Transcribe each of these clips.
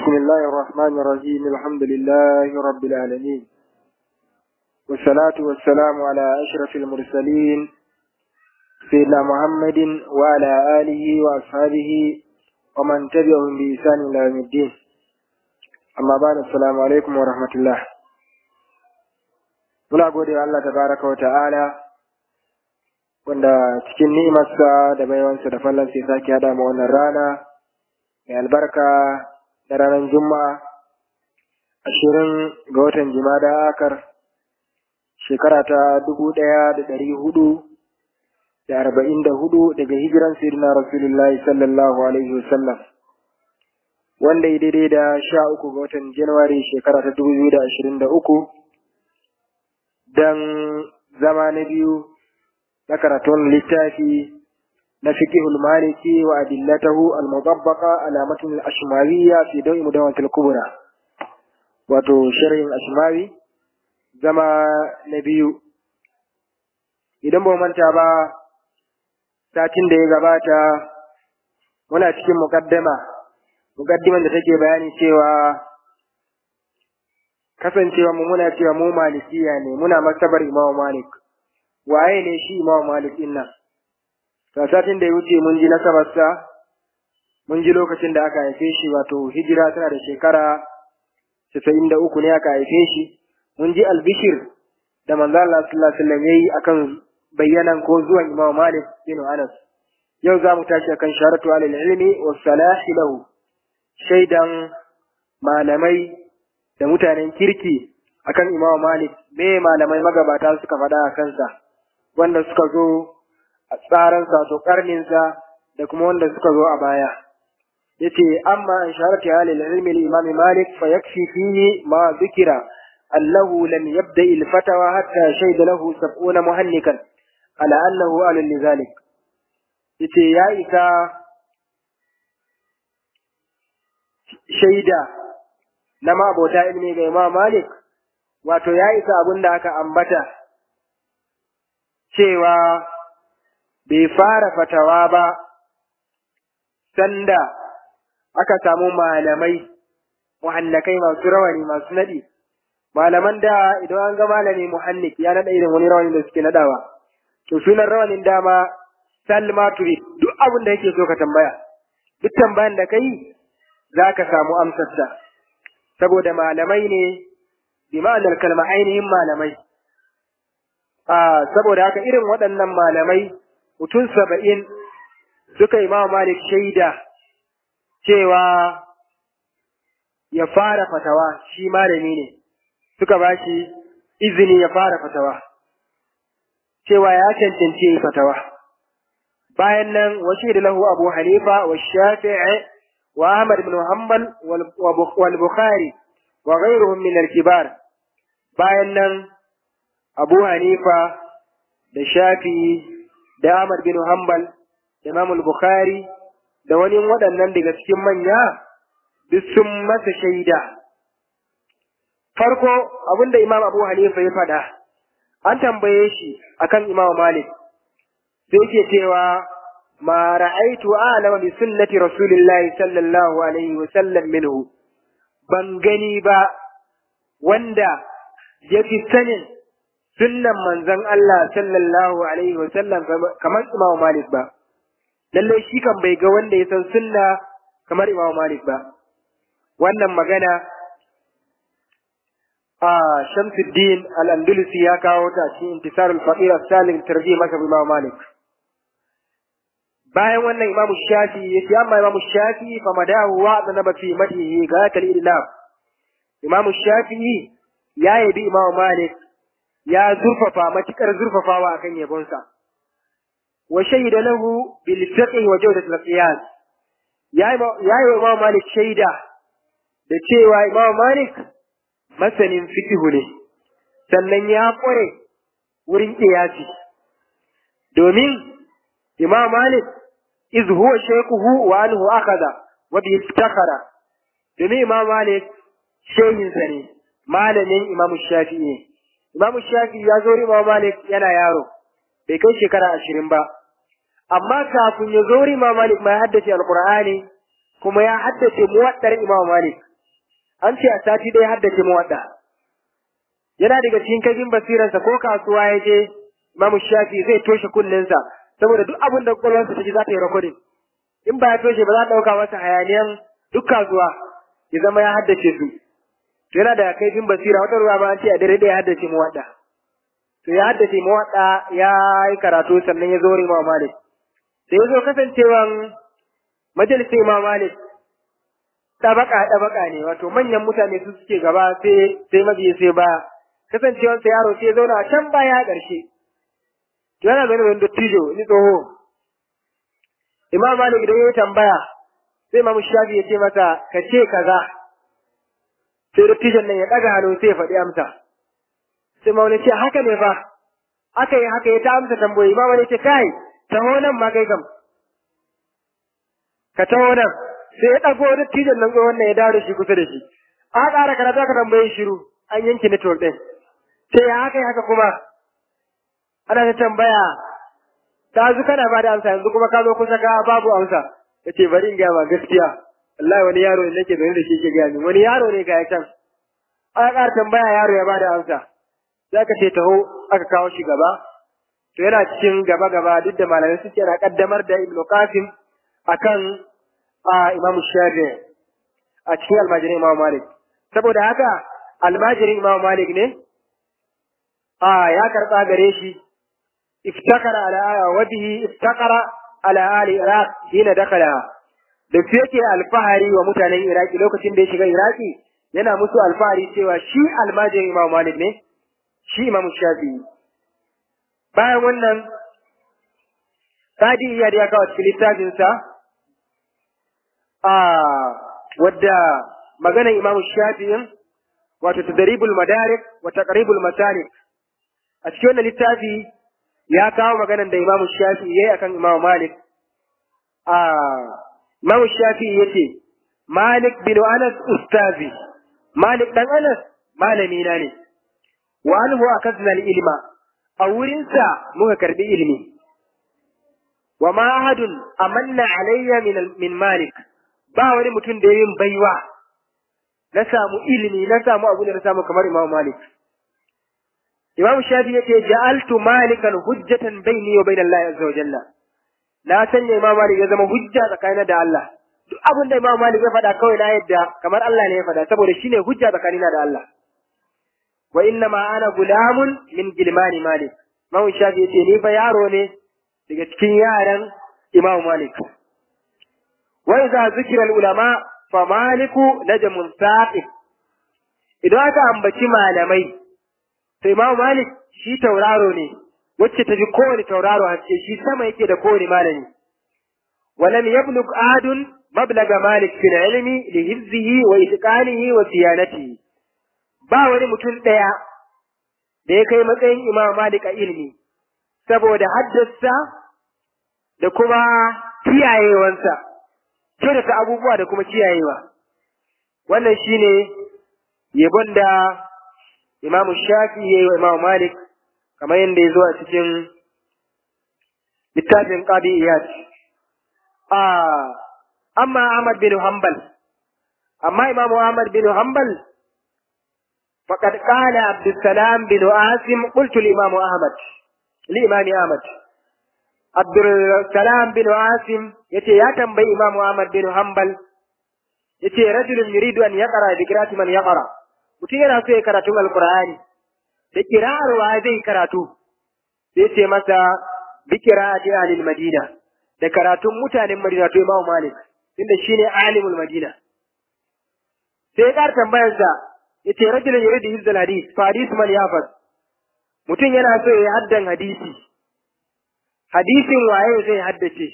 بسم الله الرحمن الرحيم الحمد لله رب العالمين والصلاة والسلام على أشرف المرسلين سيدنا محمد وعلى آله وأصحابه ومن تبعهم بإحسان إلى يوم الدين أما بعد السلام عليكم ورحمة الله muna gode wa Allah tabaraka wa ta'ala wanda cikin ni'imarsa da baiwansa da fallansa ya sake haɗa mu wannan rana mai albarka da ranar juma'a ashirin ga watan jimada akar shekara ta dubu ɗaya da ɗari hudu da arba'in da hudu daga hijiran sayyidina rasulullahi sallallahu alaihi wasallam wanda ya daidai da sha uku ga watan januwari shekara ta dubu biyu da ashirin da uku don zama na biyu na karatun littafi na fiqhul maliki wa adillatahu al-mutabbaqa ala matn al-ashmawiyya fi dawi mudawwat al-kubra wato sharhin ashmawi zama na biyu idan ba manta ba satin da ya gabata muna cikin muqaddama muqaddiman da take bayani cewa kasancewa mu muna cewa mu malikiya ne muna masabar imamu malik waye ne shi imamu malik din nan to satin da ya wuce mun ji nasabarsa mun ji lokacin da aka haife shi wato hijira tana da shekara casa'in da uku ne aka haife shi mun ji albishir da manzo Allah sallallahu alaihi wasallam yayi akan bayyanan ko zuwan imamu malik bin anas yau za mu tashi akan sharatu alil ilmi wa salahi lahu shaidan malamai da mutanen kirki akan Imam Malik me malamai magabata suka faɗa a kansa wanda suka zo a tsaransa to karninsa da kuma wanda suka zo a baya yace amma an sharati halil ilmi al-imam Malik fa yakfi fihi ma dhikira annahu lam yabda al-fatawa hatta shayda lahu 70 muhannikan ala annahu alal lidhalik yace ya isa shaida na mabota ilmi ga Imam Malik wato ya isa abin da aka ambata cewa bai fara fatawa ba sanda aka samu malamai muhannakai masu rawani masu nadi malaman da idan an ga malami muhannik ya nada irin wani rawani da suke nadawa to sunan rawanin dama salma turid duk abin da yake so ka tambaya duk tambayan da kai za ka samu amsarsa saboda malamai ne bi ma'anar kalma ainihin malamai a saboda haka irin waɗannan malamai mutum saba'in suka yi mawa malik shaida cewa ya fara fatawa shi malami ne suka ba shi izini ya fara fatawa cewa ya cancanci yi fatawa bayan nan washe da lahu abu hanifa wa shafi'i وأحمد بن حنبل والبخاري وغيرهم من الكبار bayan nan Abu Hanifa da Shafi'i da Ahmad bin Hanbal da Imam Bukhari da wani waɗannan daga cikin manya duk sun masa shaida farko abinda Imam Abu Hanifa ya faɗa an tambaye shi akan Imam Malik sai yake cewa ما رأيت أعلم بسنة رسول الله صلى الله عليه وسلم منه بنغني با وندا يفي سنن sunnan manzon Allah sallallahu alaihi wa sallam kamar Imam Malik ba lalle shi kan bai ga wanda ya san sunna kamar Imam Malik ba wannan magana a Shamsuddin Al-Andalusi ya kawo ta cikin Intisarul Faqir as-Salim tarjih masa Imam Malik bayan wannan imamu shafi ya ce amma imamu shafi fa madahu wa da naba fi madihi ga kal illam imamu shafi ya yabi imamu malik ya zurfafa matukar zurfafawa akan yabonsa wa shahida lahu bil fiqh wa jawdat al qiyas ya ya yi imamu malik shaida da cewa imamu malik masanin fiqh ne sannan ya kware wurin qiyasi domin imam malik iz huwa shaykhuhu wa anhu akhadha wa bi iftakhara domin imam malik shehin sa ne malamin imam shafi'i ne imam shafi'i ya zo imam malik yana yaro bai kai shekara ashirin ba amma kafin ya zo imam malik ma ya haddace alqur'ani kuma ya haddace muwaddar imam malik an ce a sati ɗaya haddace muwadda yana daga cikin kagin basiransa ko kasuwa ya je Imam Shafi zai toshe kunninsa saboda duk abin da kwakwalwarsa ta ji za ta yi recording in ba ya toshe ba za ta ɗauka masa hayaniyan duk kasuwa ya zama ya haddace su to yana da kaifin basira wata ruwa ma an ce a dare ɗaya haddace muwadda to ya haddace muwadda ya yi karatu sannan ya zo wurin Imam Malik da ya zo kasancewan majalisar Imam Malik tabaka tabaka ne wato manyan mutane su suke gaba sai sai mabiyi sai ba kasancewar sa yaro sai zauna a can baya ƙarshe to yana zaune wani dattijo ni tsoho Imam Malik idan ya tambaya sai Imam Shafi ya ce masa ka ce kaza sai dattijon nan ya ɗaga hannu sai ya faɗi amsa sai Imam ce haka ne fa aka yi haka ya ta amsa tambayoyi Imam Malik ce kai taho nan ma kai kam ka taho nan sai ya ɗago dattijon nan tsohon nan ya dawo da shi kusa da shi a ƙara karatu aka tambaye shiru an yanke network ɗin sai ya haka haka kuma ana ta tambaya ta zu kana ba da amsa yanzu kuma ka zo kusa ka babu amsa ya ce bari in gaya ma gaskiya wallahi wani yaro ne nake zaune da shi ke gaya min wani yaro ne ga can aka ƙara tambaya yaro ya ba da amsa za ka ce taho aka kawo shi gaba to yana cikin gaba gaba duk da malamai suke na kaddamar da ibnu qasim akan imamu shafi a cikin almajirin imamu malik saboda haka almajirin imamu malik ne a ya karɓa gare shi iftakara ala wa bihi iftakara ala ali iraq hina dakala da su yake alfahari wa mutanen iraki lokacin da ya shiga iraki yana musu alfahari cewa shi almajirin imamu malik ne shi imamu shafi bayan wannan Sadi iya da ya kawo cikin littafinsa wadda maganar Imam Shafi'in wato tadribul madarik wa taqribul masalik a cikin wannan littafi ya kawo maganar da Imam Shafi'i yayi akan Imam Malik a Imam Shafi'i yace Malik bin Anas ustazi Malik dan Anas malami na ne wa anhu akazna ilma a wurinsa muka karbi ilimi wa ma ahadun amanna alayya min min Malik ba wani mutum da yin baiwa na samu ilimi na samu abu da na samu kamar Imam Malik Imam Shafi yace ja'altu malikan hujjatan baini wa bain Allah azza wa jalla na sanya Imam Malik ya zama hujja tsakanin da Allah duk abin da Imam Malik ya faɗa kawai na yadda kamar Allah ne ya faɗa saboda shine hujja tsakanina da Allah wa inna ma ana gulamun min gilmani Malik Imam Shafi yace ni fa yaro ne daga cikin yaran Imam Malik وإذا ذكر العلماء فمالك نجم ثاقب idan aka ambaci malamai sai Imam Malik shi tauraro ne wacce ta fi kowane tauraro haske shi sama yake da kowane malami walam yablug adun mablaga Malik fil ilmi li hifzihi wa itqanihi wa siyanatihi ba wani mutum daya da ya kai matsayin Imam Malik a ilmi saboda haddasa da kuma kiyayewansa kyautata abubuwa da kuma kiyayewa wannan shine yabon da imamu shafi ya yi wa imamu malik kamar yadda ya zo a cikin littafin qadi iyad a amma ahmad bin hanbal amma imamu ahmad bin hanbal فقد قال عبد السلام بن عاصم قلت الإمام أحمد الإمام أحمد Abdulsalam bin Asim yace ya tambayi Imam Ahmad bin Hanbal yace rajulun yuridu an yaqra bi qira'ati man yaqra mutum yana so ya karatu alqur'ani da kira'ar wa zai karatu sai ce masa bi qira'ati ahlil madina da karatun mutanen Madina to Imam Malik inda shine alimul Madina sai ya tambayar sa yace rajulun yuridu hifdal hadith fa hadith man yafaz mutum yana so ya haddan hadisi hadisin waye zai haddace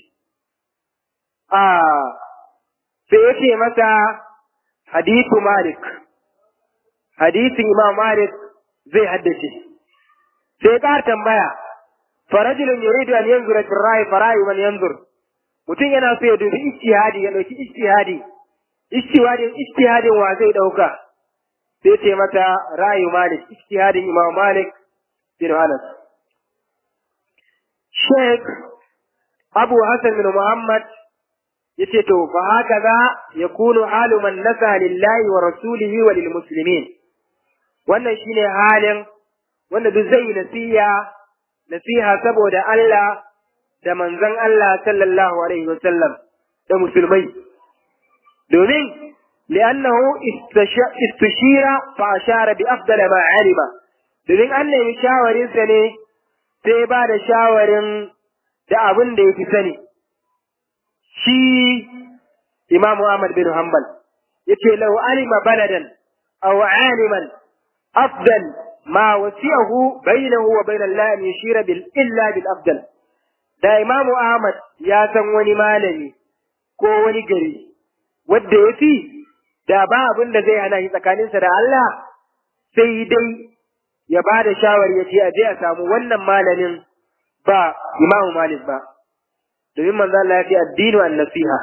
a sai yake masa hadithu malik hadisin imam malik zai haddace sai ka tambaya farajulun yuridu an yanzura fi rai farayu man yanzur mutum yana so ya dubi ijtihadi ya dauki ijtihadi ijtihadin ijtihadin wa zai dauka sai ce mata rayu malik ijtihadin imam malik bin anas Sheikh Abu Hassan bin Muhammad yace to fa haka za yakunu halu man nasa lillahi wa rasulihi wa lil muslimin wannan shine halin wanda duk zai nasiha nasiha saboda Allah da manzon Allah sallallahu alaihi wa sallam da musulmai domin li'annahu istushira fa ashara bi afdala ma alima domin an nemi shawarinsa ne sai ba da shawarin da abin da ya fi sani shi Imam Ahmad bin Hanbal yace law alima baladan aw aliman afdal ma wasi'ahu bainahu wa bain Allah an yashira bil illa bil afdal da Imam Ahmad ya san wani malami ko wani gari wanda yafi da ba abin da zai hana shi tsakaninsa da Allah sai dai ya ba da shawari ya ce a je a samu wannan malamin ba Imam Malik ba domin manzo Allah ya ce addinu an nasiha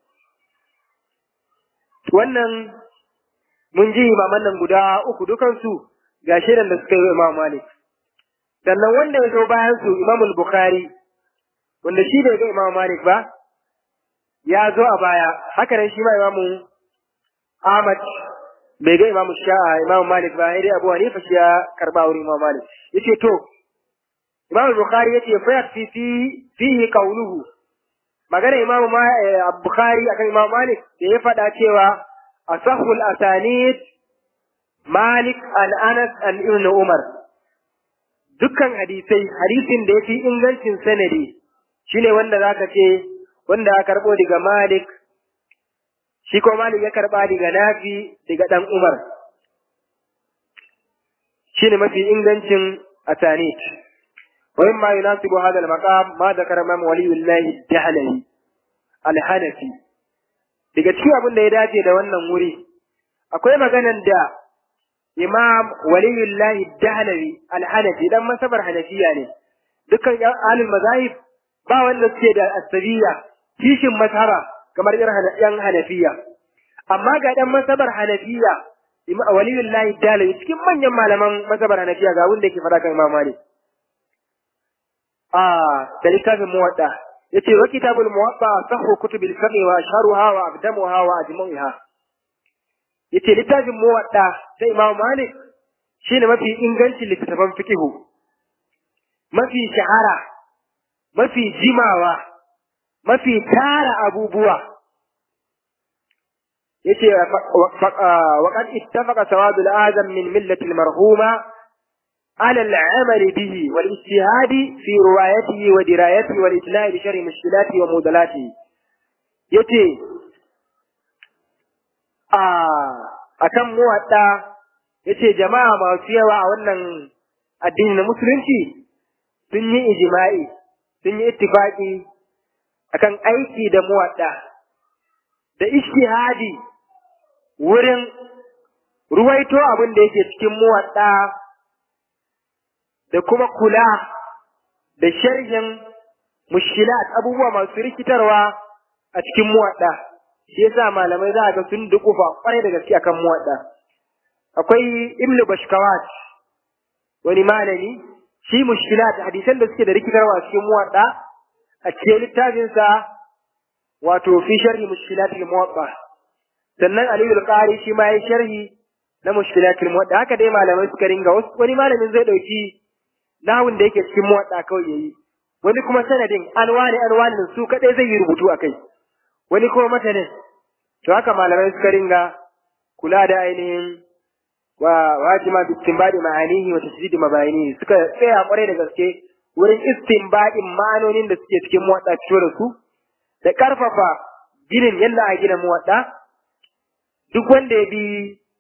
wannan mun ji imaman nan guda uku dukansu ga shirin da suka yi Imam Malik sannan wanda ya zo bayan su Imam Bukhari wanda shi bai ga Imam Malik ba ya zo a baya haka nan shi ma Imam Ahmad bai ga Imam Sha'a Imam Malik ba sai dai Abu Hanifa shi ya karba wurin Imam Malik yace to Imam Bukhari yace fa yakfi fi fihi qawluhu magana Imam Bukhari akan Imam Malik da ya faɗa cewa asahul asanid Malik an Anas an Ibn Umar dukkan hadisai hadisin da yafi ingancin sanadi shine wanda zaka ce wanda aka karbo daga Malik shi ko Malik ya karba daga Nafi daga dan Umar shine mafi ingancin asanid ومما يناسب هذا المقام ما ذكر امام ولي الله الدهلي الحنفي daga cikin abin da ya dace da wannan wuri akwai maganan da imam waliyullahi dahlawi alhanafi dan masabar hanafiya ne dukkan alil mazahib ba wanda suke da asabiya kishin masara kamar yan hanafiya amma ga dan masabar hanafiya waliyullahi dahlawi cikin manyan malaman masabar hanafiya ga wanda yake fada kan imam malik آه ذلك الموضع يتي وكتاب الموضع صح كتب الفقه وأشهرها وأقدمها وأجمعها يتي لتاج الموضع زي إمام مالك شين ما في إنجلش اللي تتفهم فقه ما في شعارة ما في جماوة ما في تارة أبو بوا يتي وقد اتفق سواد الآدم من ملة المرحومة على العمل به والاجتهاد في روايته ودرايته والإتلاء بشر مشكلاته ومودلاته يتي akan muwadda yace jama'a masu yawa a wannan addini na musulunci sun yi ijma'i sun yi ittifaqi akan aiki da muwadda da ijtihadi wurin ruwaito abin da yake cikin muwadda da kuma kula da sharhin mushkilat abubuwa masu rikitarwa a cikin muwadda shi yasa malamai za a ga sun dukufa kwarai da gaske akan muwadda akwai ibnu bashkawat wani malami shi mushkilat hadisan da suke da rikitarwa a cikin muwadda a cikin littafinsa wato fi sharhi mushkilat al-muwadda sannan aliyu al-qari shi ma yayi sharhi na mushkilat al-muwadda haka dai malamai suka ringa wani malamin zai dauki nahun da yake cikin muwadda kawai yayi wani kuma sanadin alwani alwanin su kadai zai yi rubutu akai wani kuma matanin to haka malamai suka ringa kula da ainihin wa wajima bi istinbadi ma'anihi wa tasdid mabayinihi suka tsaya kwarai da gaske wurin istinbadin ma'anonin da suke cikin muwadda fito da su da karfafa ginin yadda a gina muwadda duk wanda ya bi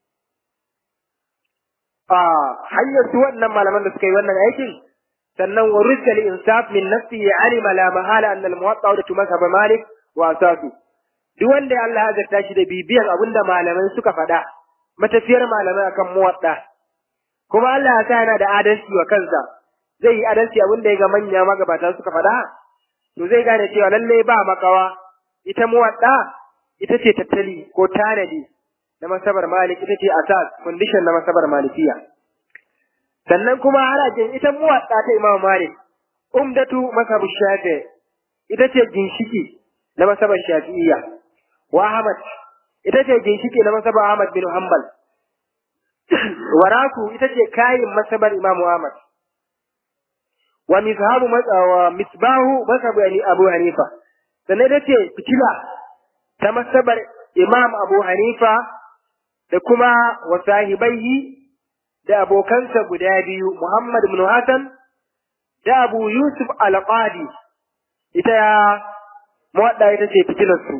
a hanyar su wannan malaman da suka yi wannan aikin sannan wa rizal insaf min nafsi ya alima la mahala an al muwatta da tumasa ba malik wa asasu duk wanda Allah ya zarta shi da bibiyan abinda malamai suka faɗa matafiyar malamai akan muwatta kuma Allah ya sa yana da adalci wa kansa zai yi adalci abinda ya ga manya magabata suka faɗa to zai gane cewa lalle ba makawa ita muwatta ita ce tattali ko tanadi na masabar malik ita ce asas condition na masabar malikiya sannan kuma harajin ita muwatta ta imam malik umdatu masabu shafi ita ce ginshiki na masabar Shafi'iyya wa Ahmad ita ce ginshiki na masabar Ahmad bin Hanbal wa Raku ita ce kayin masabar Imam Ahmad wa mishabu wa misbahu masabu Abu Hanifa sannan ita ce fitila ta masabar Imam Abu Hanifa da kuma wa sahibaihi da abokansa guda biyu Muhammad ibn Hassan da Abu Yusuf al-Qadi ita ya muwadda ita ce fitilar su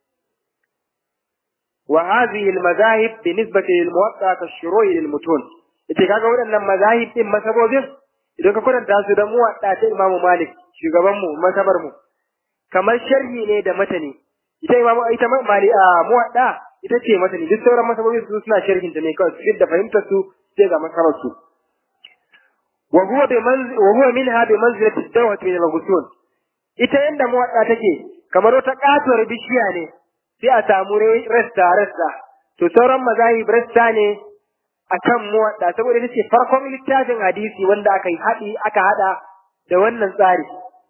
wa hadhihi al-mazahib bi nisbati lil muwatta ka shuru'i lil mutun ita kaga waɗannan mazahib din masabobin idan ka kuranta su da muwadda ta Imam Malik shugaban mu masabar mu kamar sharhi ne da matani ita Imam ita mali a muwadda ita ce matani duk sauran masabobin su suna sharhin ta ne kawai su da fahimtar su sai ga masabar su wa huwa bi manzi wa huwa minha bi manzilati dawat min al-ghusul ita yanda muwadda take kamar wata katuwar bishiya ne sai a samu rasta rasta to sauran mazahib rasta ne akan muwadda saboda ita ce farkon littafin hadisi wanda aka yi haɗi aka haɗa da wannan tsari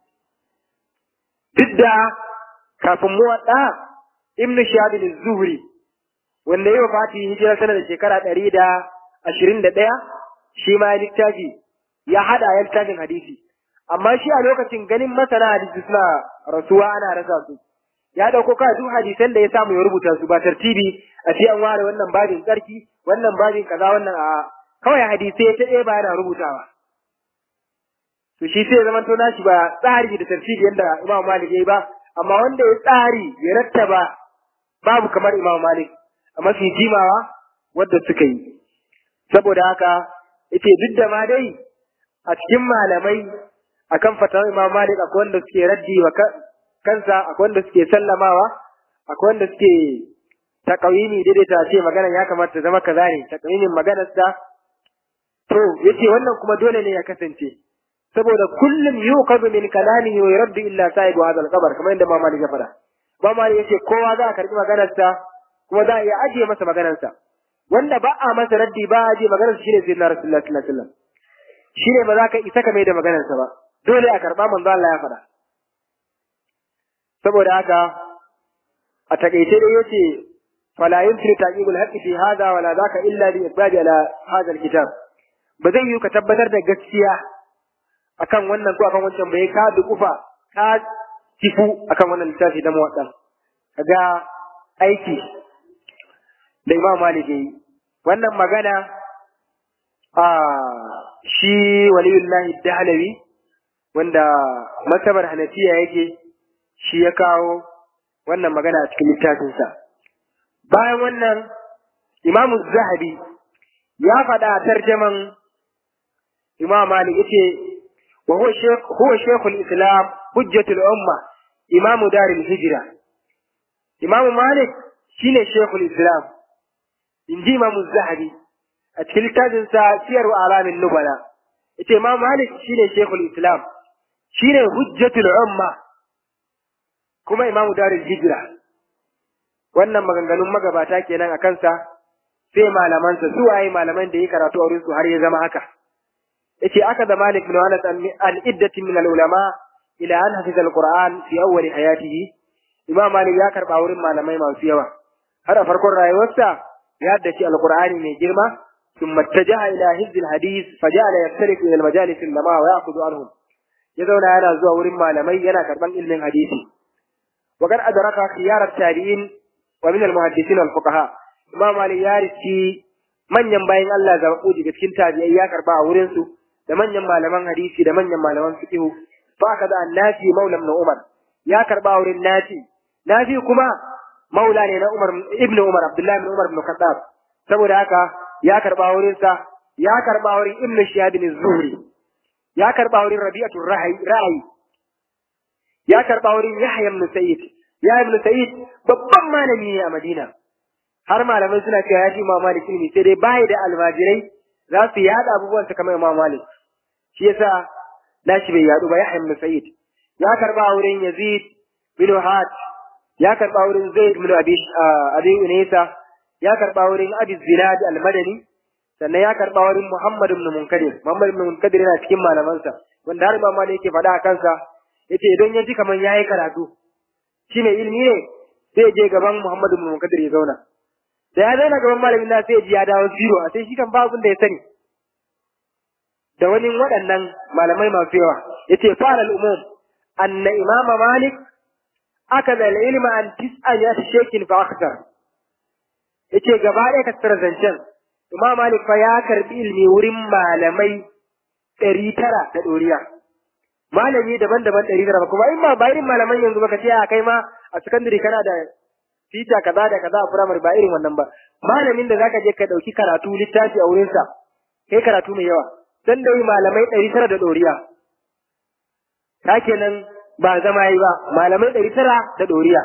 duk da kafin muwadda ibnu shahab az-zuhri wanda yau fati hijira sana da shekara ɗari da ashirin da ɗaya shi ma littafi ya haɗa ya littafin hadisi amma shi a lokacin ganin masana hadisi suna rasuwa ana rasa su ya dauko ka duk hadisan da ya samu ya rubuta su ba tartibi a ce an ware wannan babin tsarki wannan babin kaza wannan a kawai hadisai ta ɗaya ba yana rubutawa to shi sai zaman to nashi ba tsari da tartibi yadda Imam Malik yayi ba amma wanda ya tsari ya rattaba babu kamar Imam Malik a mafi jimawa wadda suka yi saboda haka ita duk da ma dai a cikin malamai akan fatawar Imam Malik akwai wanda suke raddi wa kansa akwai wanda suke sallamawa akwai wanda suke takawini daidaita ce magana ya kamata ta zama kaza ne takawinin maganar sa to yace wannan kuma dole ne ya kasance saboda kullum yuqadu min kalamihi wa yuraddu illa sahibu hadha al-qabr kamar yadda Imam Malik ya faɗa Imam Malik yace kowa za a karbi maganar sa kuma za a iya ajiye masa maganar sa wanda ba a masa raddi ba a ajiye maganar sa shine sayyidina Rasulullah sallallahu alaihi wasallam shine ba za ka isa ka mai da maganar sa ba dole a karba manzo Allah ya faɗa saboda haka a takaice dai yace fala yumkinu taqibul haqqi fi hadha wala dhaka illa bi iqbali ala hadha alkitab ba zai yi ka tabbatar da gaskiya akan wannan ko akan wancan bai ka dukufa ka tifu akan wannan littafi da muwaddan kaga aiki da Imam Malik yayi wannan magana a shi waliyullahi dahlawi wanda masabar hanafiya yake shi ya kawo wannan magana a cikin littafinsa. Bayan wannan, Imamu Zahabi ya faɗa a tarjaman Imam Malik yace wa huwa shekul Islam hujjatul umma Imamu Darul Hijra. Imamu Malik shine shekul Islam in ji Imamu Zahabi a cikin littafinsa Siyar Alamin Nubala. Yace Imam Malik shine shekul Islam shine hujjatul umma kuma imamu darul hijira wannan maganganun magabata kenan a kansa sai malamansa su waye malaman da yi karatu a su har ya zama haka yace aka da malik bin anas an iddati min al ulama ila an hafiza al qur'an fi awwal hayatihi imam malik ya karba wurin malamai masu yawa har a farkon rayuwarsa ya haddace al qur'ani mai girma ثم اتجه إلى حفظ الحديث فجعل يفترق إلى المجالس العلماء ويأخذ عنهم يزون أنا زوا ورم malamai yana karban ilmin hadisi وقد أدرك خيار التابعين ومن المحدثين والفقهاء إمام علي يارسي manyan bayan Allah zaɓaɓɓu daga cikin tabi'ai ya karɓa a wurinsu da manyan malaman hadisi da manyan malaman fiqhu fa ka da annafi maula ibn Umar ya karɓa a wurin nafi nafi kuma maula ne na Umar ibn Umar Abdullahi ibn Umar ibn Khattab saboda haka ya karɓa a wurin sa ya karɓa a wurin Ibn Shihab bin Zuhri ya karɓa a wurin Rabi'atul Ra'ayi ya karɓa wurin Yahya ibn Sa'id Yahya ibn Sa'id babban malami ne a Madina har malamai suna cewa ya ji Imam Malik ilimi sai dai bai da almajirai za su yada abubuwan kamar Imam Malik shi yasa nashi bai yadu ba Yahya ibn Sa'id ya karɓa wurin Yazid bin Had ya karɓa wurin Zaid bin Abi Abi Unaysa ya karɓa wurin Abi Zinad al-Madani sannan ya karɓa wurin Muhammad ibn Munkadir Muhammad ibn Munkadir yana cikin malamansa wanda har Imam Malik yake faɗa a kansa yace idan ya ji kaman yayi karatu shi mai ilimi ne sai je gaban Muhammadu bin Munkadir ya zauna da ya zauna gaban malamin na sai ji ya dawo zero a sai shi kan ba abin da ya sani da wani waɗannan malamai masu yawa yace fara al-umum anna imama malik akada al-ilma an tis'an ya shekin fa akthar yace gaba ɗaya ka tsara zancen imam malik fa ya karbi ilmi wurin malamai ɗari tara da ɗoriya malami daban-daban ɗari tara kuma in ma ba irin malaman yanzu ba ka ce a kai ma a sakandare kana da fita kaza da kaza a firamare ba irin wannan ba malamin da zaka je ka ɗauki karatu littafi a wurinsa kai karatu mai yawa dan da malamai ɗari tara da ɗoriya ta kenan ba zama yi ba malamai ɗari tara da ɗoriya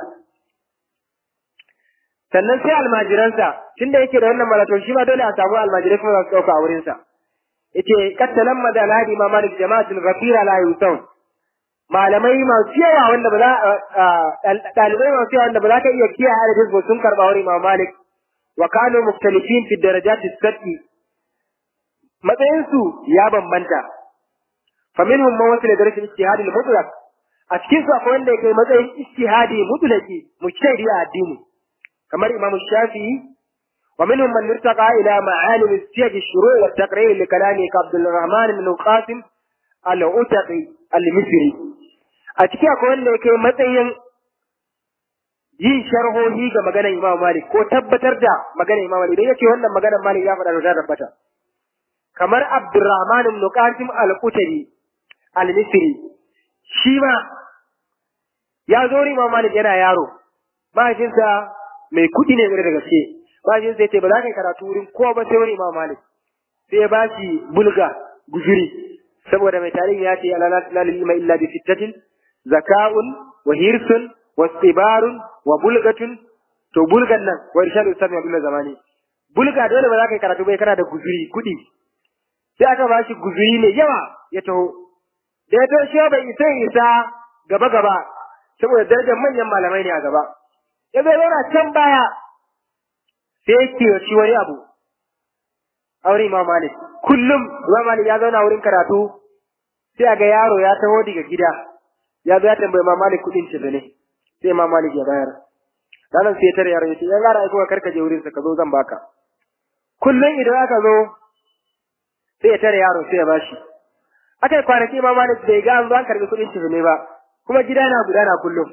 sannan sai almajiransa tunda yake da wannan malato shi ma dole a samu almajirai kuma za su ɗauka a wurinsa yace kattalan madal hadi ma malik jama'atul ghafira la yusaw malamai masu yawa wanda ba za ɗalibai masu yawa wanda ba za ka iya kiyaye adadin su sun karɓa wurin imam malik wa kanu muktalifin fi darajati sab'i matsayin su ya bambanta fa minhum man wasila darajat ijtihad al-mutlaq a cikin su akwai wanda yake matsayin ijtihadi mutlaqi mujtahidi a addini kamar imam shafi'i ومنهم من ارتقى إلى معالم السياج الشروع والتقرير لكلامه كعبد الرحمن بن القاسم العتقي المصري أتكي أقول لك متين yin sharhohi ga maganar Imam Malik ko tabbatar da maganar Imam Malik idan yake wannan maganar Malik ya faɗa da tabbata kamar Abdurrahman ibn Qasim al-Qutari al-Misri shi ma ya zo Imam Malik yana yaro mahaifinsa mai kuɗi ne da gaske bashin sai ce ba za ka yi karatu wurin kowa ba sai wani imam malik sai ya ba shi bulga guzuri saboda mai tarihi ya ce ala lalil ima illa bi sittatin zaka'un wa hirsun wa istibarun wa bulgatun to bulgan nan wa irshadu sami abdullah zamani bulga dole ba za ka yi karatu bai kana da guzuri kuɗi sai aka ba shi guzuri mai yawa ya taho da ya taho shi bai isa isa gaba gaba saboda darajar manyan malamai ne a gaba ya zai zauna can baya sai ya kiwaci wani abu a wurin Imam Malik. Kullum Imam Malik ya zauna wurin karatu sai a ga yaro ya taho daga gida ya zo ya tambayi Imam Malik kuɗin ce ne sai Imam Malik ya bayar. Ranar sai ya tare yaro ya ce yan gara aiko karka je wurin sa ka zo zan baka. Kullum idan aka zo sai ya tare yaro sai ya bashi. Aka yi kwanaki Imam Malik bai ga an zo an karɓi kuɗin ce ne ba kuma gida na gudana kullum.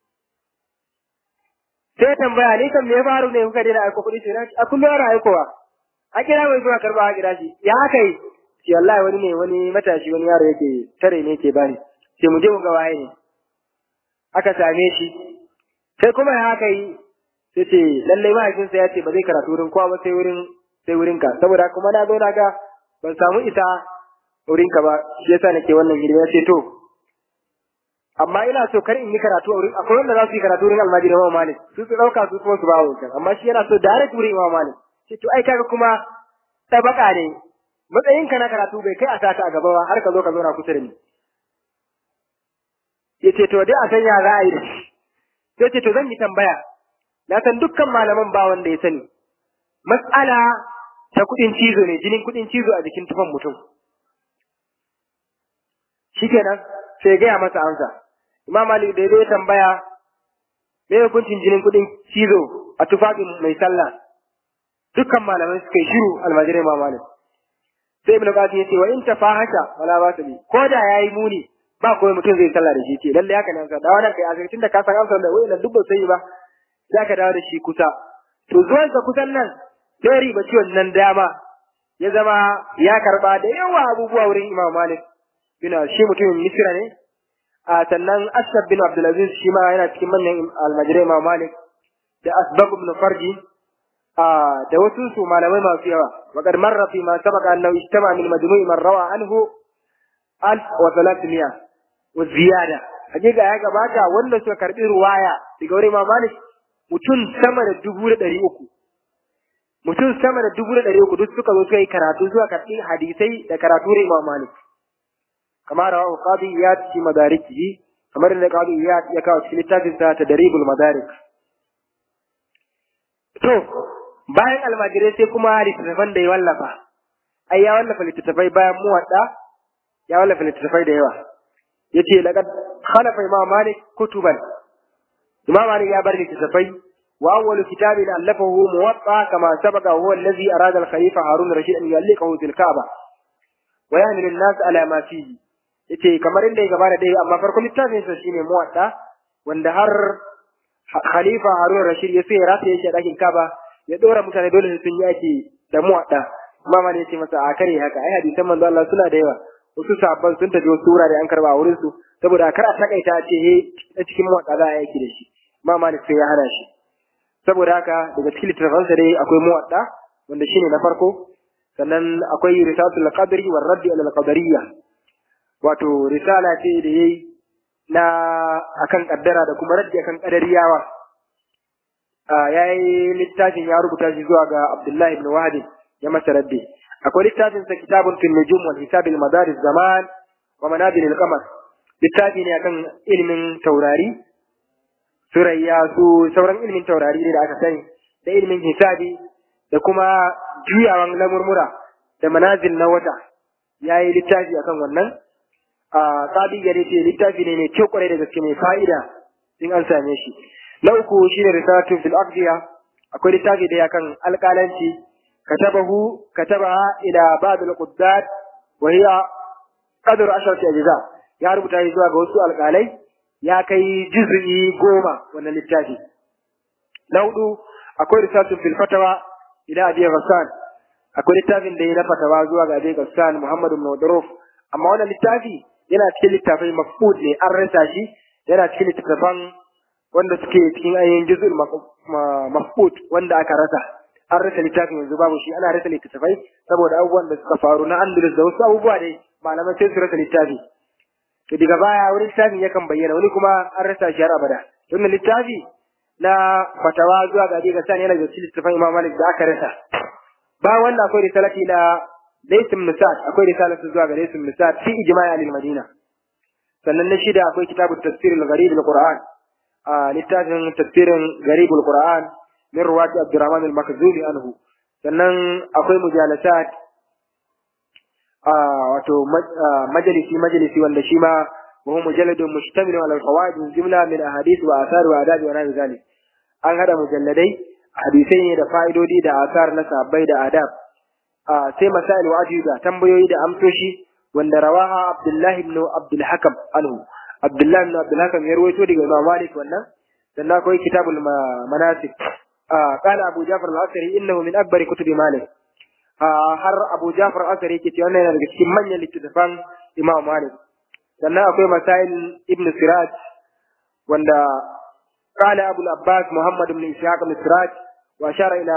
sai ya tambaya ni kan me ya faru ne kuka daina aiko kuɗi sai a kullum ana aikowa a kira mai zuwa karɓa a kira shi ya aka yi shi wallahi wani ne wani matashi wani yaro yake tare ne yake bani sai mu je mu ga waye ne aka same shi sai kuma ya haka yi sai ce lallai mahaifinsa ya ce ba zai karatu wurin kowa ba sai wurin sai wurin ka saboda kuma na zo na ga ban samu isa wurin ka ba shi yasa nake wannan hidima ya ce to amma ina so kar in yi karatu a wurin akwai wanda za su yi karatu wurin almajiri Imam Malik su su dauka su kuma su ba wancan amma shi yana so direct wurin Imam Malik ce to ai kaga kuma tabaka ne matsayin ka na karatu bai kai a sata a gaba ba har ka zo ka zo na kusa da ni yace to dai a san ya za a yi da shi sai ce to zan yi tambaya na san dukkan malaman ba wanda ya sani mas'ala ta kudin cizo ne jinin kudin cizo a jikin tufan mutum shikenan sai gaya masa amsa Imam Malik da ya tambaya me hukuncin jinin kuɗin cizo a tufafin mai sallah dukkan malamai suka yi shiru almajirai Imam Malik sai Ibn Qasim ya ce wa in tafahasha wala ba su bi ko da yayi muni ba koyi mutum zai sallah da shi ce lalle haka ne amsa da wannan kai asibitin da ka san amsa da wai duk ba sai ba sai ka dawo da shi kusa to zuwan sa kusan nan sai riba ciwon nan dama ya zama ya karba da yawa abubuwa wurin Imam Malik bina shi mutumin Misra ne a sannan Ashab bin Abdulaziz shi ma yana cikin manyan almajirai Imam Malik da Asbab ibn Farji a da wasu su malamai masu yawa wa qad marra fi ma sabaqa annahu ijtama min majmu'i man rawa anhu alf wa thalathmiya wa ziyada hakika ya gabata wanda suka karbi ruwaya daga wurin Imam Malik mutum sama da dubu da ɗari uku mutum sama da dubu da ɗari uku duk suka zo suka yi karatu zuwa karɓi hadisai da karatu da Imam Malik كما رواه قاضي إياد في مداركه kamar da qadi iyad ya kawo cikin littafin sa tadribul madarik to bayan almajirai sai kuma littattafan da ya wallafa ai ya wallafa littattafai bayan muwadda ya wallafa littattafai da yawa yace laqad khalafa imam malik kutuban imam malik ya bar littattafai wa awwalu kitabin allafahu muwatta kama sabaqa huwa allazi arada al-khalifa harun rashid an yalliqahu fil ka'ba wa yahmilu an-nas ala ma fihi yace kamar inda ya gabata dai amma farkon littafin sa shine muwatta wanda har khalifa harun rashid ya sai rata yake dakin kaba ya dora mutane dole su sun yaki da muwatta amma ma ne yace masa a kare haka ai hadisan manzo Allah suna da yawa wasu sabban sun tafi wasu wurare an karba a wurin su saboda kar a takaita ce he ta cikin muwatta za a yaki da shi amma ma sai ya hana shi saboda haka daga cikin littafansa dai akwai muwatta wanda shine na farko sannan akwai risalatul qadri war raddi ala al-qadariyya wato risala ce da yayi na akan kaddara da kuma raddi akan qadariyawa ya yi littafin ya rubuta shi zuwa ga Abdullahi ibn Wahab ya masa raddi akwai littafin sa kitabun fil nujum wal hisab al madaris zaman wa manazil al qamar littafi ne akan ilimin taurari surayya su sauran ilimin taurari ne da aka sani da ilimin hisabi da kuma juyawan lamurmura da manazil na wata ya yi littafi akan wannan a sabi ya ce littafi ne mai kyau kwarai da gaske mai fa'ida in an same shi na uku shine risalatu fil aqdiya akwai littafi da yakan alƙalanci katabahu katabaha ila ba'd al quddat wa hiya qadr asharati ajza ya rubuta shi zuwa ga wasu alƙalai ya kai juz'i goma wannan littafi na hudu akwai risalatu fil fatawa ila abi ghassan akwai littafin da ya na fatawa zuwa ga abi ghassan muhammad ibn wadruf amma wannan littafi yana cikin littafai mafqud ne an rasa shi yana cikin littafan wanda suke cikin ainihin juzul mafqud wanda aka rasa an rasa littafin yanzu babu shi ana rasa littafai saboda abubuwan da suka faru na Andalus da wasu abubuwa dai malaman sai su rasa littafi to daga baya wani littafin yakan bayyana wani kuma an rasa shi har abada wannan littafi na fatawa zuwa ga ga sani yana da cikin littafin Imam Malik da aka rasa ba wanda akwai risalati na Laysim Nusat akwai risalatu zuwa ga Laysim Nusat fi ijma'i al-Madina sannan na shida akwai kitabut tafsir al-gharib al-Qur'an a littafin tafsirin garibul Qur'an min ruwati Abdurrahman al-Makhzuli anhu sannan akwai mujalasat a wato majalisi majalisi wanda shi ma وهو مجلد مشتمل على الفوائد من جملة من أحاديث وآثار وآداب ونحو ذلك an hada mujalladai hadisai ne da fa'idodi da asar na sabbai da adab sai masail wa ajuba tambayoyi da amsoshi wanda rawaha Abdullahi ibn Abdul Hakam anhu Abdullahi ibn Abdul Hakam ya rawaito daga Imam Malik wannan sannan akwai kitabul manasik qala Abu Ja'far al-Asri innahu min akbar kutub Malik har Abu Ja'far al-Asri yake cewa wannan yana daga cikin manyan littattafan Imam Malik sannan akwai masail ibn Siraj wanda قال أبو العباس محمد بن إسحاق بن سراج وأشار إلى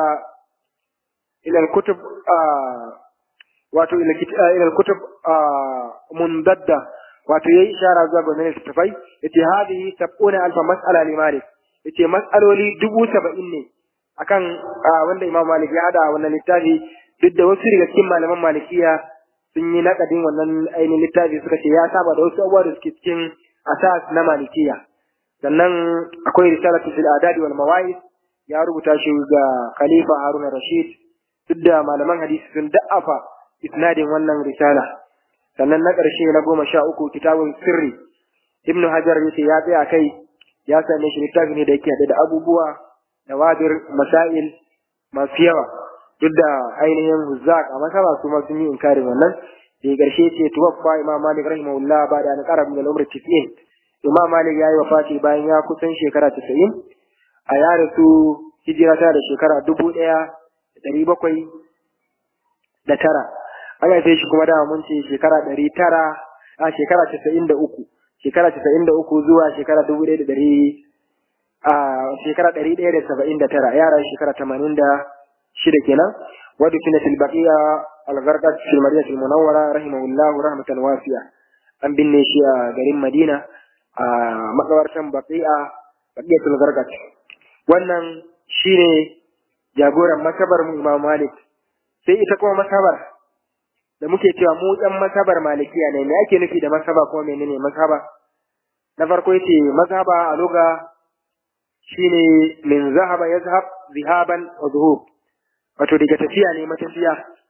إلى الكتب آه واتو إلى إلى الكتب آه منددة واتو يي إشارة زوج من التفاي يتي هذه سبعون ألف مسألة لمالك يتي مسألة لي دبو سبعين akan wanda Imam Malik ya hada wannan littafi duk da wasu daga cikin malaman malikiya sun yi nakadin wannan ainihin littafi suka ce ya saba da wasu abubuwa da suke cikin asas na malikiya sannan akwai risalatu fil adadi wal mawa'id ya rubuta shi ga khalifa harun rashid duk da malaman hadisi sun da'afa isnadin wannan risala sannan na ƙarshe na goma sha uku kitabun sirri ibn hajar yace ya tsaya kai ya same shi littafi ne da yake haɗe da abubuwa da wadir masail masu yawa duk da ainihin huzzaq a masaba su ma sun yi inkarin wannan da ƙarshe ce tuwaffa imam malik rahimahullah ba da an ƙara min al-umr 90 Imam Malik ya yi wafati bayan ya kusan shekara casa'in a ya rasu hijira ta da shekara dubu ɗaya da ɗari bakwai da tara. An haife shi kuma dama mun ce shekara ɗari tara a shekara casa'in da uku. Shekara casa'in da uku zuwa shekara dubu ɗaya da ɗari a shekara ɗari ɗaya da saba'in da tara. Yara shekara tamanin da shida kenan. Wadda kina tilbaƙiya algarkat fil madinatul munawwara rahimahullahu rahmatan wasiya. An binne shi a garin Madina. a makawartan baqi'a baqiyatul gargat wannan shine jagoran masabar mu Imam Malik sai ita kuma masabar da muke cewa mu dan masabar malikiya ne me ake nufi da masaba kuma menene masaba na farko yace mazhaba a luga shine min zahaba yazhab zihaban wa zuhub wato daga tafiya ne matafiya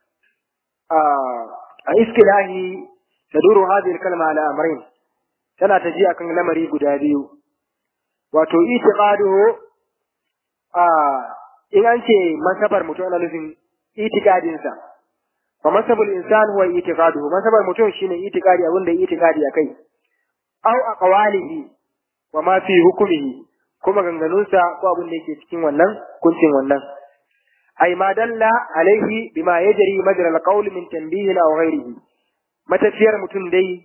a a iskilahi taduru hadhihi al-kalma ala amrayn tana tafiya kan lamari guda biyu wato itiqaduhu a in an ce masabar mutum ana nufin itiqadinsa fa masabul insan huwa itiqaduhu masabar mutum shine itiqadi abin da itiqadi akai aw aqwalihi wa ma fi hukmihi kuma ganganunsa ko abin da yake cikin wannan kuncin wannan ay ma dalla alaihi bima yajri majra alqawl min tanbihin aw ghairihi matafiyar mutum dai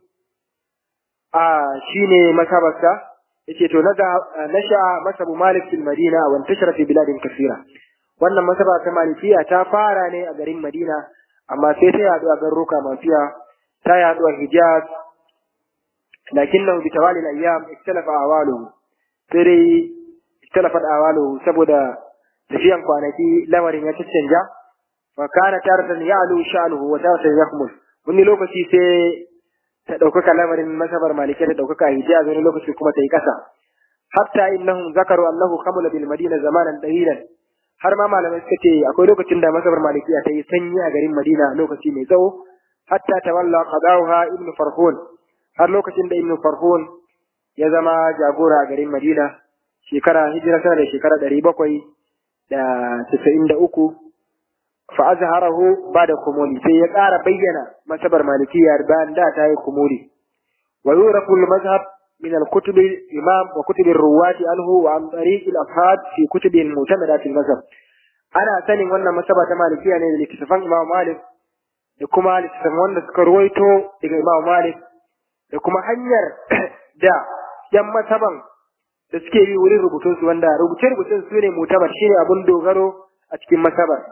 a shine masabarsa yace to naga nasha masabu malik fil madina wa intashara fi biladin kaseera wannan masaba ta malikiya ta fara ne a garin madina amma sai ta yadu a garuruka mafiya ta yadu a hijaz lakinnahu bi tawali al-ayyam ikhtalafa awaluhu sai dai ikhtalafa awaluhu saboda tafiyan kwanaki lamarin ya caccanja fa kana taratan ya'lu sha'nuhu wa taratan yakhmus wani lokaci sai ta ɗaukaka lamarin masabar malikai ta ɗaukaka hijaz wani lokaci kuma ta yi ƙasa hatta innahum zakaru annahu khamula bil madina zamanan dahiran har ma malamai suka ce akwai lokacin da masabar malikiya ta yi sanyi a garin madina lokaci mai tsawo hatta tawalla qadawha ibn farhun har lokacin da ibn farhun ya zama jagora a garin madina shekara hijira tana da shekara ɗari bakwai da casa'in da uku fa azharahu ba'da kumuli sai ya ƙara bayyana masabar malikiya bayan da ta yi kumuli wa yurafu al-mazhab min al-kutub imam wa kutub ar-ruwat anhu wa an tariq al-afhad fi kutub al-mu'tamadat al-mazhab ana sanin wannan masaba ta malikiya ne da littafan imam malik da kuma littafan wanda suka ruwaito daga imam malik da kuma hanyar da yan masaban da suke yi wurin rubutunsu wanda rubuce-rubucen su ne mutabar shine abun dogaro a cikin masabar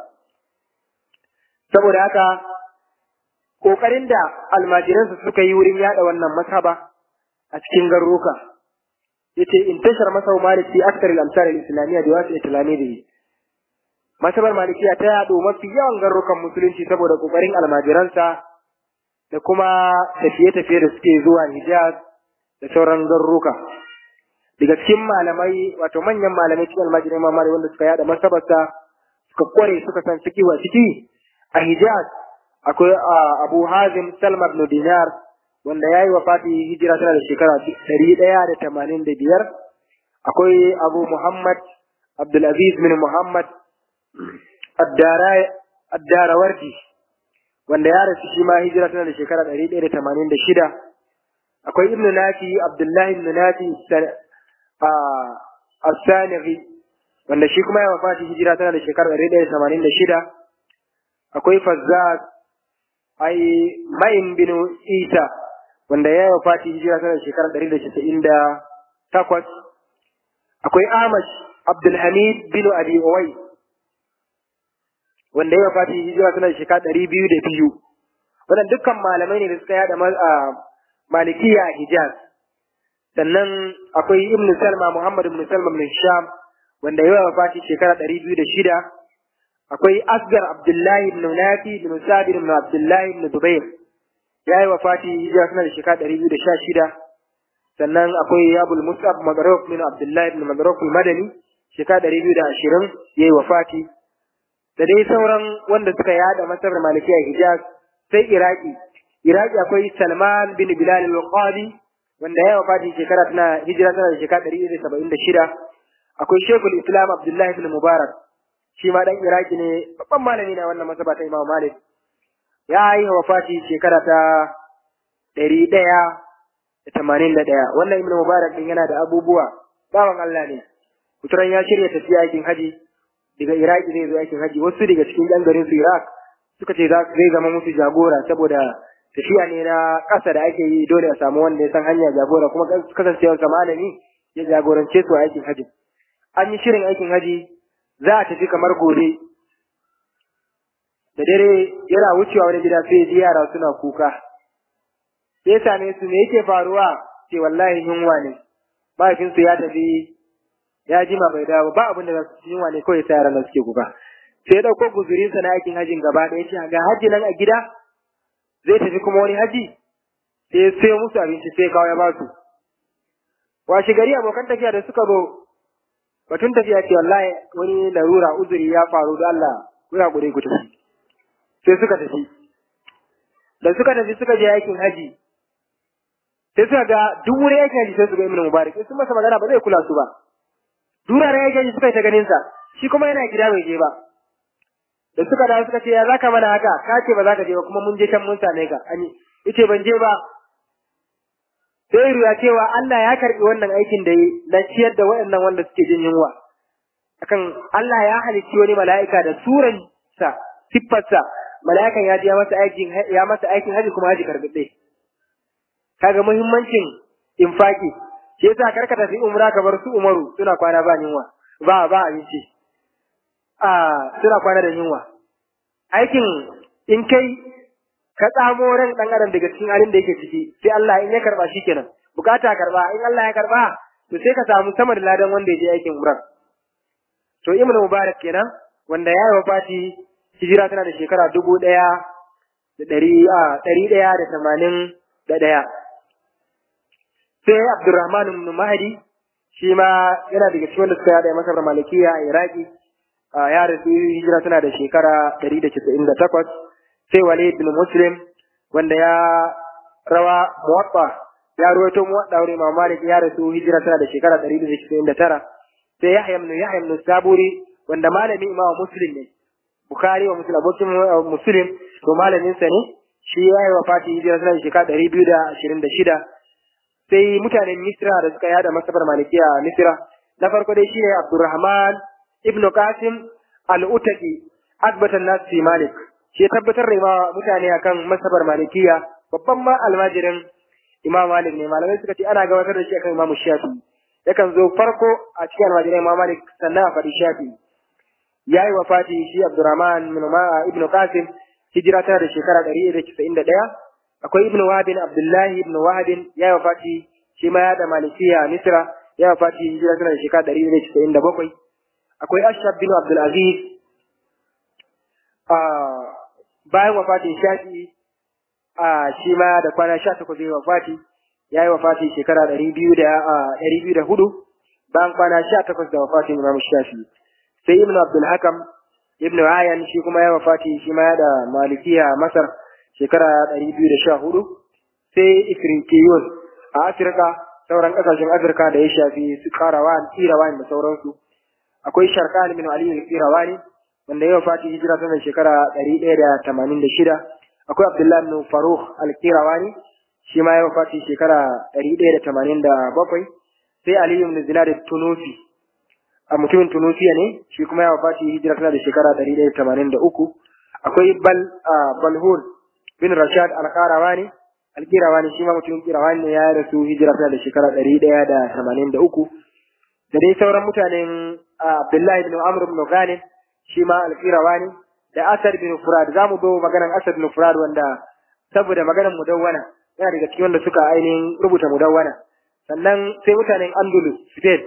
saboda haka ƙoƙarin da almajiransu suka yi wurin yada wannan masaba a cikin garuruka yace in tashar masau malik fi akthar al-amsar al-islamiyya da wasu islamiyya masabar malikiya ta yado mafi yawan garurukan musulunci saboda ƙoƙarin almajiransa da kuma tafiye-tafiye da suke zuwa Hijaz da sauran garuruka daga cikin malamai wato manyan malamai cikin almajirai mamari wanda suka yada masabarsa suka kware suka san fikiwa ciki a Hijaz akwai Abu Hazim Salma ibn Dinar wanda ya yi wafati hijira tana da shekara ɗari ɗaya da tamanin da biyar akwai Abu Muhammad Abdulaziz bin Muhammad Addarawardi wanda ya rasu shi ma hijira tana da shekara ɗari ɗaya da tamanin da shida akwai Ibn Nafi Abdullahi Ibn Nafi As-Sanighi wanda shi kuma ya wafati hijira tana da shekara ɗari ɗaya da tamanin da shida akwai Fazzaz ai Ma'in bin Isa wanda ya wafati hijira tana da shekara ɗari da casa'in da takwas akwai Amash Abdulhamid bin Abi Uwai wanda ya wafati hijira tana da shekara ɗari biyu da biyu wannan dukkan malamai ne da suka yada malikiya a Hijaz sannan akwai Ibn Salma Muhammad ibn Salma ibn Sham wanda ya wafati shekara ɗari biyu da shida akwai Asgar Abdullahi ibn Nafi ibn Sabir ibn Abdullahi ibn Zubair ya yi wafati hijira suna da shekara ɗari biyu da sha shida sannan akwai Abul Musab Magarok ibn Abdullahi ibn Magarok Madani shekara ɗari biyu da ashirin ya yi wafati da dai sauran wanda suka yada masarar Malikiya Hijaz sai Iraki Iraki akwai Salman bin Bilal al-Qadi wanda ya wafati shekara tana hijira tana da shekara ɗari da saba'in da shida akwai Sheikhul Islam Abdullahi bin Mubarak shi ma dan Iraki ne babban malami na wannan masaba ta Imam Malik ya yi wafati shekara ta ɗari ɗaya da tamanin da ɗaya wannan Ibn Mubarak din yana da abubuwa bawan Allah ne kuturan ya shirya tafiya aikin haji daga Iraki zai zo aikin haji wasu daga cikin ɗan garin su Iraq suka ce zai zama musu jagora saboda tafiya ne na ƙasa da ake yi dole a samu wanda ya san hanya jagora kuma kasancewarsa malami ya jagorance su a aikin haji an yi shirin aikin haji za a tafi kamar gobe da dare yana wucewa wani gida sai ji yara suna kuka sai same su me yake faruwa ce wallahi yunwa ne mahaifinsu ya tafi ya jima bai dawo ba abin da za su yunwa ne kawai sai yaran nan suke kuka sai ya ɗauko guzurinsa na aikin hajin gaba ɗaya ce ga haji nan a gida zai tafi kuma wani haji sai ya sayo musu abinci sai kawo ya ba su washe gari abokan tafiya da suka zo batun tafiya ce wallahi wani larura uzuri ya faru da Allah ku hakuri ku tafi sai suka tafi da suka tafi suka je aikin haji sai suka ga duk wuri yake ji sai su ga ibnu mubarak sun masa magana ba zai kula su ba durare yake ji suka yi ta ganin sa shi kuma yana gida bai je ba da suka dawo suka ce ya zaka mana haka ka ce ba za ka je ba kuma mun je can mun same ka ani yace ban je ba sai ruwa cewa Allah ya karbi wannan aikin da yi na ciyar da waɗannan wanda suke jin yunwa akan Allah ya halicci wani mala'ika da suran sa siffarsa mala'ikan ya je ya masa aikin ya masa aikin haji kuma haji karbi kaga muhimmancin infaki shi yasa karka tafi umra ka bar su umaru suna kwana ba yunwa ba ba abinci a suna kwana da yunwa aikin in kai ka tsamo ran dan adam daga cikin halin da yake ciki sai Allah in ya karba shi kenan bukata karba in Allah ya karba to sai ka samu sama da ladan wanda ya je aikin umra to ibn mubarak kenan wanda ya yi wafati hijira tana da shekara dubu ɗaya da ɗari a ɗari ɗaya da tamanin da ɗaya sai abdurrahman ibn mahdi shi ma yana daga cikin wanda suka yada masar malikiya a iraki ya rasu hijira tana da shekara ɗari da casa'in da takwas sai walid bin muslim wanda ya rawa muwatta ya ruwaito muwatta wurin imam malik ya rasu hijira tana da shekara ɗari da casa'in da tara sai yahya ibn yahya ibn saburi wanda malami imam muslim ne bukhari wa muslim abokin muslim to malamin sa ne shi ya yi wafati hijira tana da shekara ɗari biyu da ashirin da shida sai mutanen misra da suka yada masabar malikiya a misra na farko dai shine abdurrahman ibn qasim al-utaqi akbatan nas fi malik shi ya tabbatar da ma mutane akan masabar malikiya babban ma almajirin imam malik ne malamai suka ce ana gabatar da shi akan imam shafi yakan zo farko a cikin almajirin imam malik sannan a faɗi shafi ya yi wafati shi abdurrahman ibn qasim hijira tana da shekara ɗari da casa'in da ɗaya akwai ibn wahabin abdullahi ibn wahabin ya yi wafati shi ma ya da malikiya a misra ya yi wafati hijira tana da shekara ɗari da casa'in da bakwai akwai ashab bin abdulaziz bayan wafatin shafi a shi ma da kwana sha takwas ya wafati ya yi wafati shekara ɗari biyu da ɗari biyu da hudu bayan kwana sha takwas da wafatin imam shafi sai ibn abdul hakam ibn ayan shi kuma ya wafati shi ma da malikiya a masar shekara ɗari biyu da sha hudu sai ifriqiyun a afirka sauran ƙasashen afirka da ya shafi su karawan irawan da sauransu akwai sharkan min ali al-qirawani wanda ya wafati hijira tana shekara ɗari ɗaya da tamanin da shida akwai abdullahi bin faruk al-qirawani shi ma ya wafati shekara ɗari ɗaya da tamanin da bakwai sai aliyu bin zinad tunusi a mutumin Tunusiya ne shi kuma ya wafati hijira tana da shekara ɗari ɗaya tamanin da uku akwai bal balhul bin rashad alƙarawani alƙirawani shi ma mutumin ƙirawani ne ya rasu hijira tana da shekara ɗari ɗaya da tamanin da uku da dai sauran mutanen abdullahi bin amr bin ghanim shi ma alƙirawani da asad bin furad za mu zo maganan asad bin furad wanda saboda maganan mudawwana yana daga cikin wanda suka ainihin rubuta mudawwana sannan sai mutanen andalus spain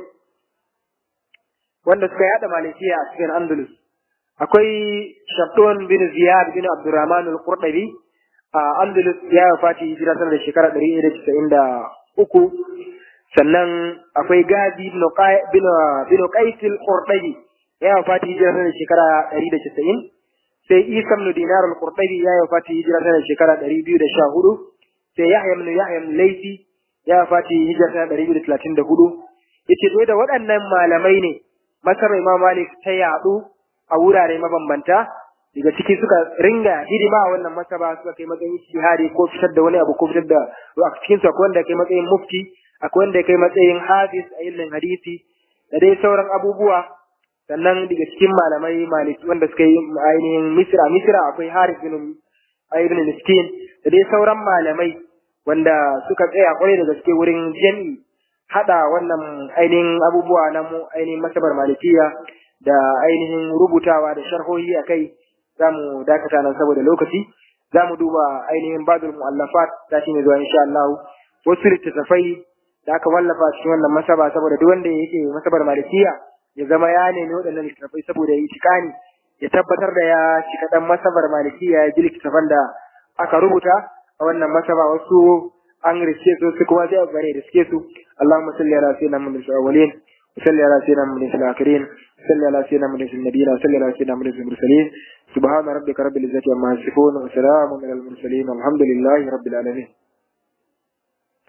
wanda suka yada malikiya a cikin Andalus. Akwai Shabdon bin Ziyad bin Abdurrahman al-Qurdabi a Andalus ya wafati hijira sanar da shekara ɗari ɗaya da casa'in da uku. Sannan akwai Gazi bin Qais al-Qurdabi ya wafati hijira sanar da shekara ɗari da casa'in. Sai Isa bin Dinar al-Qurdabi ya wafati hijira sanar da shekara ɗari biyu da sha hudu. Sai Yahya bin Yahya Laifi ya wafati hijira sanar da ɗari biyu da talatin da hudu. Yace to da waɗannan malamai ne masarar Imam Malik ta yaɗu a wurare mabambanta daga ciki suka ringa hidima a wannan masaba suka kai matsayin shihari ko fitar da wani abu ko fitar da a cikin su akwai wanda kai matsayin mufti akwai wanda kai matsayin hafiz a ilimin hadisi da dai sauran abubuwa sannan daga cikin malamai maliki wanda suka yi ainihin misra misra akwai haris bin ibn miskin da dai sauran malamai wanda suka tsaya kwarai da gaske wurin jami'i hada wannan ainihin abubuwa na mu ainihin masabar malikiya da ainihin rubutawa da sharhohi a kai za mu dakata nan saboda lokaci za mu duba ainihin badul mu'allafat ta shi ne zuwa insha Allah wasu littattafai da aka wallafa cikin wannan masaba saboda duk wanda yake masabar malikiya ya zama ya nemi waɗannan littattafai saboda ya tikani ya tabbatar da ya cika dan masabar malikiya ya ji littattafan da aka rubuta a wannan masaba wasu an riske su su kuma sai a bare riske su Allahumma salli ala sayyidina Muhammad al-awwalin wa salli ala sayyidina Muhammad al-akhirin wa salli ala sayyidina Muhammad al-nabiyyin wa salli ala sayyidina Muhammad al-mursalin subhana rabbika rabbil izzati amma yasifun wa salamun ala al-mursalin walhamdulillahi rabbil alamin